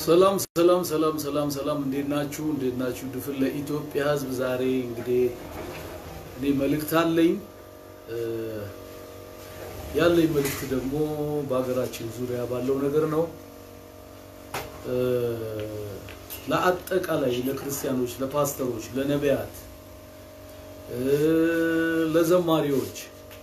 ሰላም ሰላም ሰላም ሰላም ሰላም፣ እንዴት ናችሁ? እንዴት ናችሁ? ድፍን ለኢትዮጵያ ሕዝብ ዛሬ እንግዲህ እኔ መልእክት አለኝ። ያለኝ መልእክት ደግሞ በሀገራችን ዙሪያ ባለው ነገር ነው። ለአጠቃላይ ለክርስቲያኖች፣ ለፓስተሮች፣ ለነቢያት፣ ለዘማሪዎች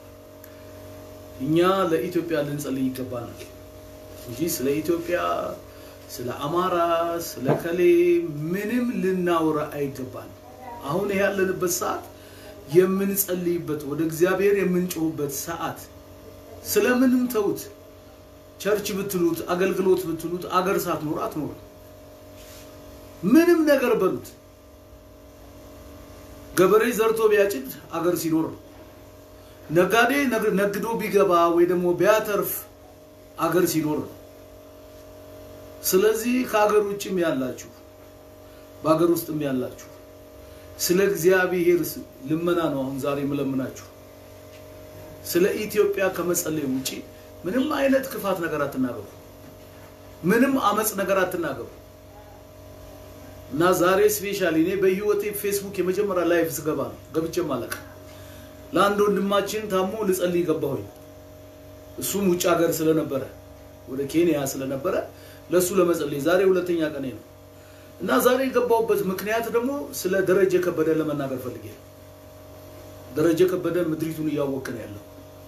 እኛ ለኢትዮጵያ ልንጸልይ ይገባናል እንጂ ስለ ኢትዮጵያ ስለ አማራ ስለ ከሌ ምንም ልናወራ አይገባንም። አሁን ይሄ ያለንበት ሰዓት የምንጸልይበት ወደ እግዚአብሔር የምንጮህበት ሰዓት። ስለምንም ተውት። ቸርች ብትሉት አገልግሎት ብትሉት አገር ሳትኖር አትኖር። ምንም ነገር በሉት። ገበሬ ዘርቶ ቢያጭድ አገር ሲኖር ነው። ነጋዴ ነግዶ ቢገባ ወይ ደግሞ ቢያተርፍ አገር ሲኖር ነው። ስለዚህ ከሀገር ውጭም ያላችሁ በሀገር ውስጥም ያላችሁ ስለ እግዚአብሔር ልመና ነው አሁን ዛሬ የምለምናችሁ። ስለ ኢትዮጵያ ከመጸለይ ውጪ ምንም አይነት ክፋት ነገር አትናገሩ። ምንም አመፅ ነገር አትናገሩ። እና ዛሬ ስፔሻሊ እኔ በህይወቴ ፌስቡክ የመጀመሪያ ላይፍ ስገባ ነው ገብቼም አለቅ ለአንድ ወንድማችን ታሞ ልጸልይ ገባሁኝ። እሱም ውጭ ሀገር ስለነበረ ወደ ኬንያ ስለነበረ ለሱ ለመጸለይ ዛሬ ሁለተኛ ቀኔ ነው እና ዛሬ የገባሁበት ምክንያት ደግሞ ስለ ደረጀ ከበደ ለመናገር ፈልጌ ነው። ደረጀ ከበደ ምድሪቱን እያወቅን ያለው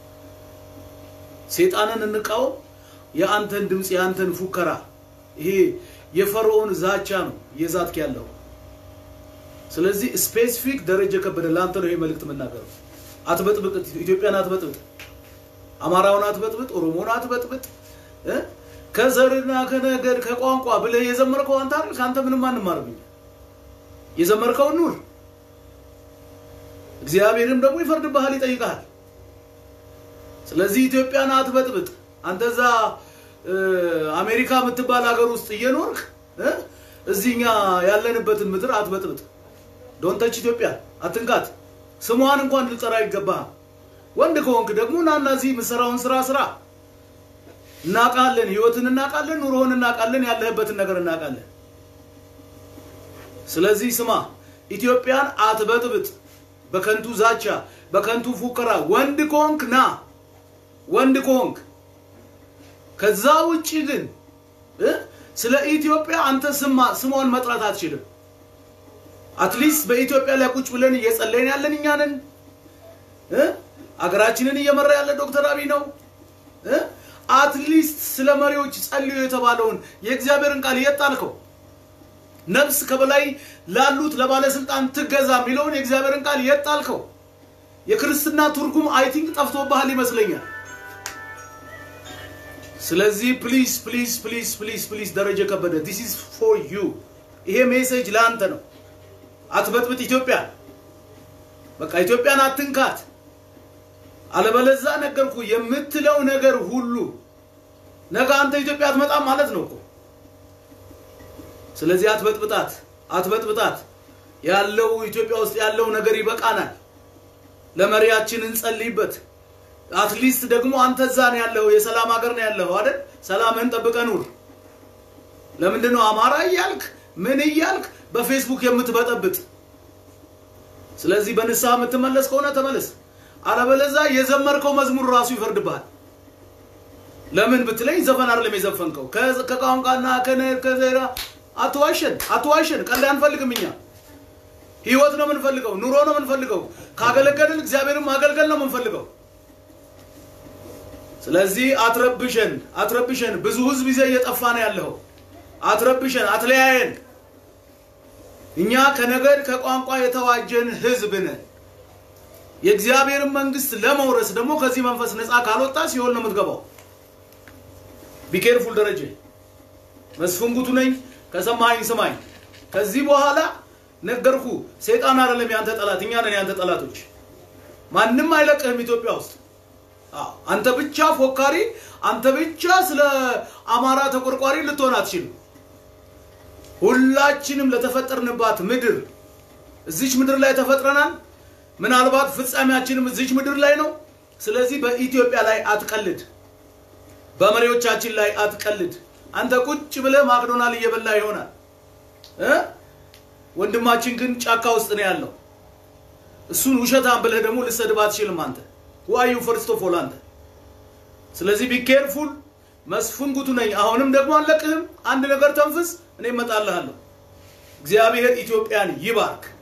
ሴጣንን እንቃወም። የአንተን ድምፅ የአንተን ፉከራ ይሄ የፈርዖን ዛቻ ነው የዛትክ ያለው። ስለዚህ ስፔሲፊክ ደረጀ ከበደ ለአንተ ነው ይሄ መልእክት የምናገረው። አትበጥብጥ፣ ኢትዮጵያን አትበጥብጥ፣ አማራውን አትበጥብጥ፣ ኦሮሞን አትበጥብጥ ከዘርና ከነገድ ከቋንቋ ብለህ የዘመርከው አንተ አይደል? ከአንተ ምንም አንማርም። የዘመርከው ኑር። እግዚአብሔርም ደግሞ ይፈርድብሃል፣ ይጠይቅሃል። ስለዚህ ኢትዮጵያን አትበጥብጥ። አንተ እዛ አሜሪካ የምትባል ሀገር ውስጥ እየኖርክ እዚህኛ ያለንበትን ምድር አትበጥብጥ። ዶንተች ኢትዮጵያ አትንካት። ስሟን እንኳን ልጠራ ይገባሃል። ወንድ ከሆንክ ደግሞ ናና እዚህ የምትሰራውን ስራ ስራ። እናውቃለን፣ ህይወትን እናውቃለን፣ ኑሮህን እናውቃለን፣ ያለህበትን ነገር እናውቃለን። ስለዚህ ስማ፣ ኢትዮጵያን አትበጥብጥ በከንቱ ዛቻ፣ በከንቱ ፉከራ። ወንድ ከሆንክ ና፣ ወንድ ከሆንክ ከዛ ውጪ ግን ስለ ኢትዮጵያ አንተ ስማ ስሟን መጥራት አትችልም። አትሊስት በኢትዮጵያ ላይ ቁጭ ብለን እየጸለይን ያለን እኛ ነን። አገራችንን እየመራ ያለ ዶክተር አብይ ነው። አትሊስት ስለ መሪዎች ጸልዩ የተባለውን የእግዚአብሔርን ቃል የጣልከው ነፍስ ከበላይ ላሉት ለባለስልጣን ትገዛ የሚለውን የእግዚአብሔርን ቃል የጣልከው የክርስትና ትርጉም አይ ቲንክ ጠፍቶብሃል ይመስለኛል። ስለዚህ ፕሊዝ ፕሊዝ ፕሊዝ ፕሊዝ ፕሊዝ ደረጀ ከበደ ዲስ ኢዝ ፎር ዩ ይሄ ሜሴጅ ለአንተ ነው። አትበጥብጥ ኢትዮጵያ በቃ ኢትዮጵያን አትንካት። አለበለዛ ነገርኩ የምትለው ነገር ሁሉ ነገ አንተ ኢትዮጵያ አትመጣም ማለት ነው እኮ። ስለዚህ አትበጥብጣት፣ አትበጥብጣት። ያለው ኢትዮጵያ ውስጥ ያለው ነገር ይበቃናል። ለመሪያችን እንጸልይበት። አትሊስት ደግሞ አንተ እዛ ነው ያለው፣ የሰላም ሀገር ነው ያለው አይደል? ሰላምህን ጠብቀህ ኑር። ለምንድን ነው አማራ እያልክ ምን እያልክ በፌስቡክ የምትበጠብጥ? ስለዚህ በንስሐ የምትመለስ ከሆነ ተመለስ። አለበለዛ የዘመርከው መዝሙር ራሱ ይፈርድብሃል። ለምን ብትለኝ ዘፈን አይደለም የዘፈንከው ከቋንቋና ከዘራ አትዋሸን፣ አትዋሸን። ቀልድ አንፈልግም እኛ ህይወት ነው የምንፈልገው፣ ኑሮ ነው የምንፈልገው። ካገለገልን እግዚአብሔርን ማገልገል ነው የምንፈልገው። ስለዚህ አትረብሸን፣ አትረብሸን። ብዙ ህዝብ ይዘህ እየጠፋ ነው ያለው። አትረብሸን፣ አትለያየን። እኛ ከነገድ ከቋንቋ የተዋጀን ህዝብ ነን። የእግዚአብሔርን መንግስት ለመውረስ ደግሞ ከዚህ መንፈስ ነፃ ካልወጣ ሲሆን ነው የምትገባው። ቢኬርፉል ደረጀ መስፍን ጉቱ ነኝ። ከሰማኸኝ ስማኝ። ከዚህ በኋላ ነገርኩ። ሰይጣን አይደለም ያንተ ጠላት፣ እኛ ነን ያንተ ጠላቶች። ማንም አይለቅህም ኢትዮጵያ ውስጥ። አንተ ብቻ ፎካሪ፣ አንተ ብቻ ስለ አማራ ተቆርቋሪ ልትሆን አትችልም። ሁላችንም ለተፈጠርንባት ምድር እዚች ምድር ላይ ተፈጥረናል። ምናልባት ፍጻሜያችንም እዚች ምድር ላይ ነው። ስለዚህ በኢትዮጵያ ላይ አትቀልድ፣ በመሪዎቻችን ላይ አትቀልድ፣ አንተ ቁጭ ብለህ ማክዶናል እየበላ ይሆናል እ ወንድማችን ግን ጫካ ውስጥ ነው ያለው። እሱን ውሸታም ብለህ ደግሞ ልሰድብ አትችልም አንተ ዋዩ ፈርስት ኦፍ ኦል አንተ። ስለዚህ ቢ ኬርፉል። መስፍን ጉቱ ነኝ። አሁንም ደግሞ አለቅህም። አንድ ነገር ተንፍስ፣ እኔ እመጣልሃለሁ። እግዚአብሔር ኢትዮጵያን ይባርክ።